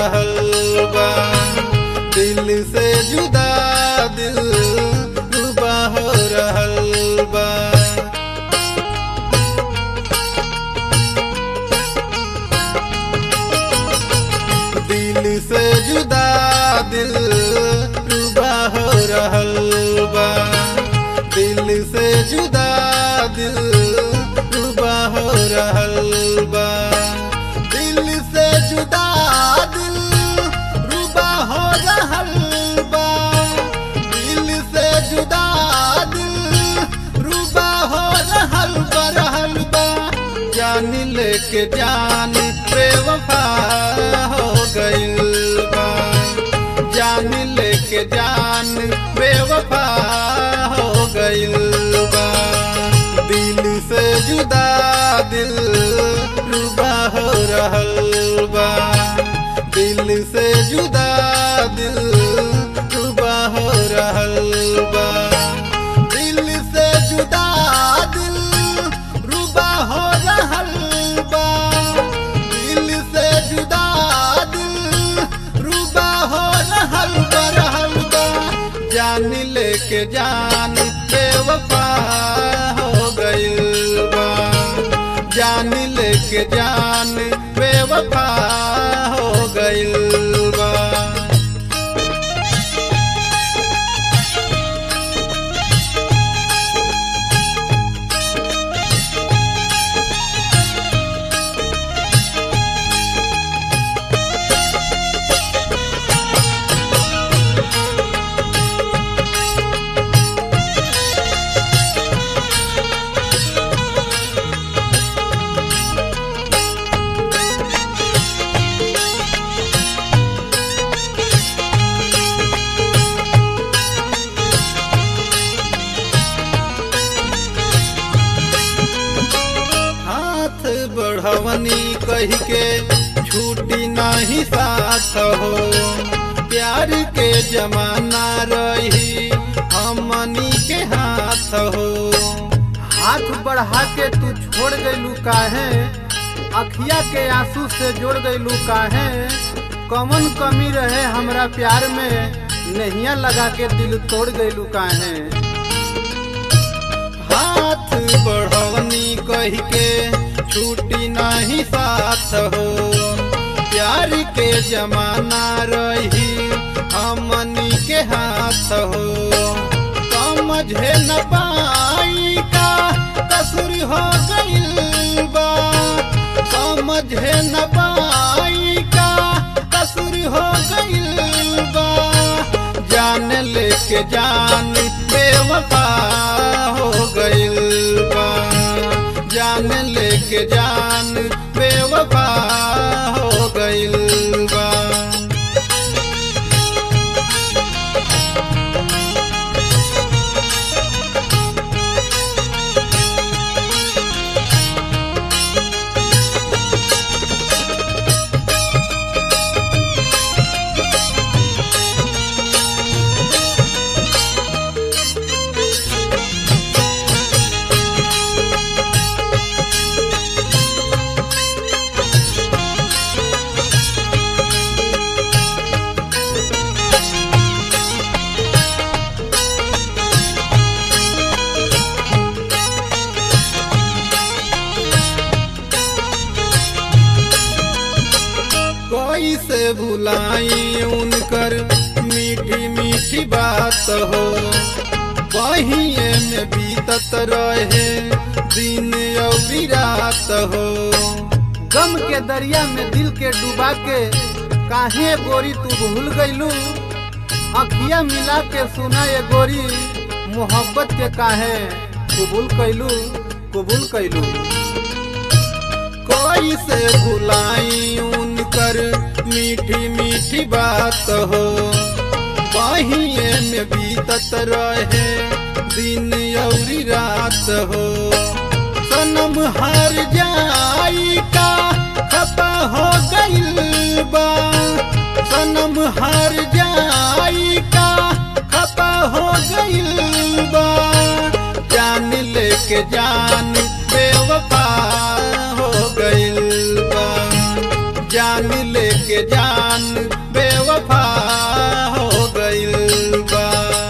रहल बा दिल से जुदा दिल रुबा हो रहल बा दिल से जुदा दिल रुबा हो रहल बा दिल से जुदा दिल रुबा हो रहल बा दिल से जुदा दिल रुबा हो रहल बा दिल से जुदा दिल रुबा हो रहल बा रहल बा जान लेके जान बेवफा हो गइल बा जान लेके जान बेवफा हो गइल बा दिल से जुदा दिल रुबा हो रहल बा दिल से जुदा दिल रुबा हो रहल बा दिल से जुदा दिल रुबा हो रहल बा दिल से जुदा दिल रुबा हो रहल बा रहल बा जान लेके जान बेवफा हो गइल बा जान लेके जान बेवफा हो गइल बा हाथ बढ़वनी कही के छूटी नहीं साथ हो प्यार के जमाना रही हमनी के हाथ हो हाथ बढ़ा के तू छोड़ गइलू काहे अखिया के आंसू से जोड़ गइलू काहे कमन कमी रहे हमरा प्यार में नहिया लगा के दिल तोड़ गइलू काहे हाथ बढ़वनी कही के छूटी नहीं साथ हो प्यार के जमाना रही हमनी के हाथ हो समझे न पाई का कसूर हो गइल बा समझे न पाई का कसूर हो गइल बा जान लेके जान बेवफा हो गइल बा जान लेके जान बेवफा हो गइल बा कैसे भुलाई उनकर मीठी मीठी बात हो बहिए में बीतत रहे दिन अवरी रात हो गम के दरिया में दिल के डुबा के काहे गोरी तू भूल गइलू अखिया मिला के सुना ये गोरी मोहब्बत के काहे कबूल कैलू कबूल कैलू कैसे भुलाई उनकर मीठी मीठी बात हो बहिए में बीतत रहे दिन अवरी रात हो सनम हार जाई का खपा हो गइल बा सनम हार जाई का खपा हो गइल बा जान लेके जान बेवफा हो गइल बा जान लेके जान बेवफा हो गइल बा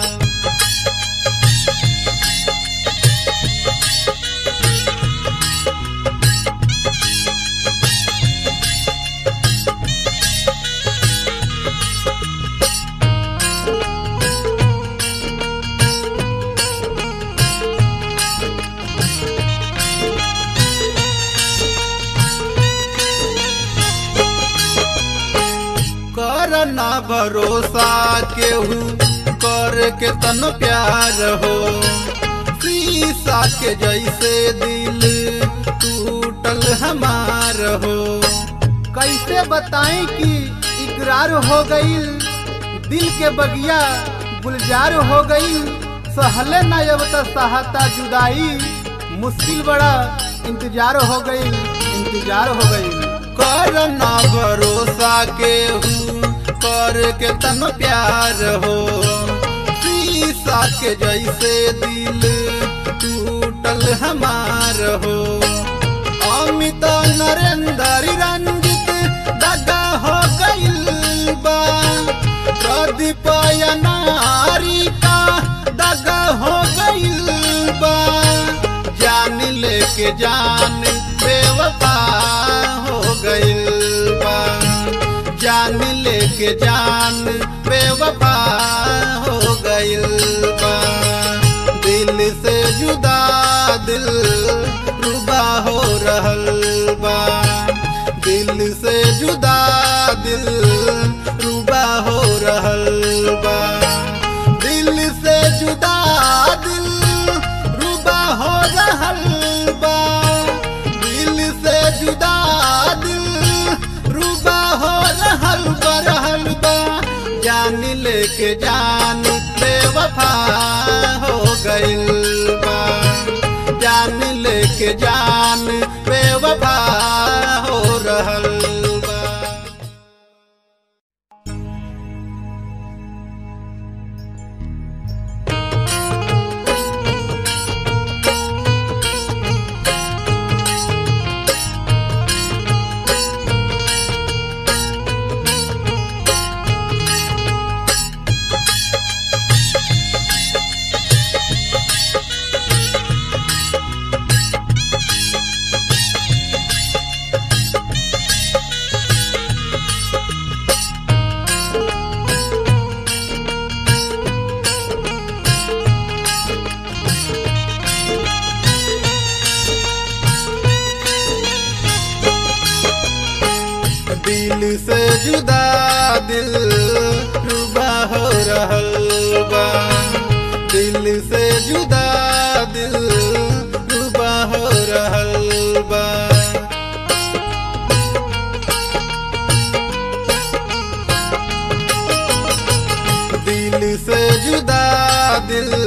कर ना भरोसा केहू कर के तन प्यार हो शीशा के जैसे दिल टूटल हमार हो कैसे बताएं कि इकरार हो गईल दिल के बगिया गुलजार हो गईल सहले न अब त सहाता जुदाई मुश्किल बड़ा इंतजार हो गईल इंतजार हो गईल कर ना भरोसा केहू कर के तन प्यार हो शीशा के जैसे दिल टूटल हमार हो अमित नरेंद्र रंजित दगा हो गइल बा प्रदीप नारी का दगा हो गइल बा जान लेके जान बेवफा हो गइल बा जान लेके जान बेवफा हो गइल बा दिल से जुदा दिल रुबा हो रहल बा दिल से जुदा दिल रुबा हो रहल बा दिल से जुदा दिल रुबा हो रहल बा दिल से जुदा दिल रुबा हो रहल बा रहल बा जान लेके जान बेवफा हो गइल बा जान लेके जान बेवफा हो रहल बा दिल से जुदा दिल रुबा हो रहल बा दिल से जुदा दिल रुबा हो रहल बा दिल से जुदा दिल